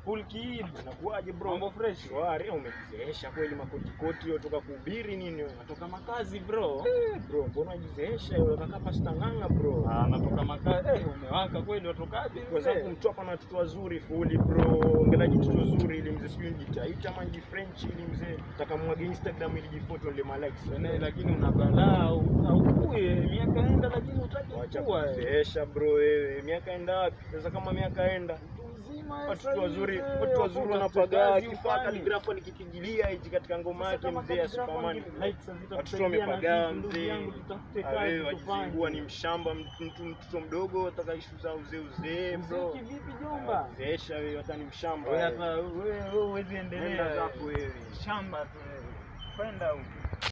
full kid. Nakuaje bro? Mambo fresh. Shwari, umejizeesha kweli makotikoti wewe toka kuhubiri nini wewe? Natoka makazi bro. Eh, bro, mbona unajizeesha wewe kaka pasta nganga bro? Ah, natoka makazi. Eh, umewaka kweli watokaje? Kwa sababu mtu hapa na watoto wazuri fuli bro. Ngelaji mtoto zuri ili mzee sijui nijitaita ama nji French ili mzee takamwage Instagram ili jifoto ile malikes. Ene, lakini una balaa au au kuye miaka enda lakini utaki Wacha kuwa. eh. kuzeesha bro wewe. Miaka enda wapi? Sasa kama miaka enda. Mtu mzima eh, Watoto wazuri, sasa hivi, watoto wazuri wapo wanapagaa kazi kifaa ufanye. kaligrafu alikipigilia hichi katika ngoma Sasa yake kama mzee ya kazi zako Superman. ni likes hazitakusaidia Watoto na wamepagaa sisi, ndugu mzee. yangu, tutafute Ah, kazi wewe tufanye. wajizingua ni mshamba mtu mtu- mtoto mdogo ataka ishu za uzee uzee bro. Mziki vipi jomba? Zeesha wewe hata ni mshamba. Wewe wewe. hata wewe wewe huwezi Nenda endelea. zako wewe. Shamba tu wewe. Kwenda huko.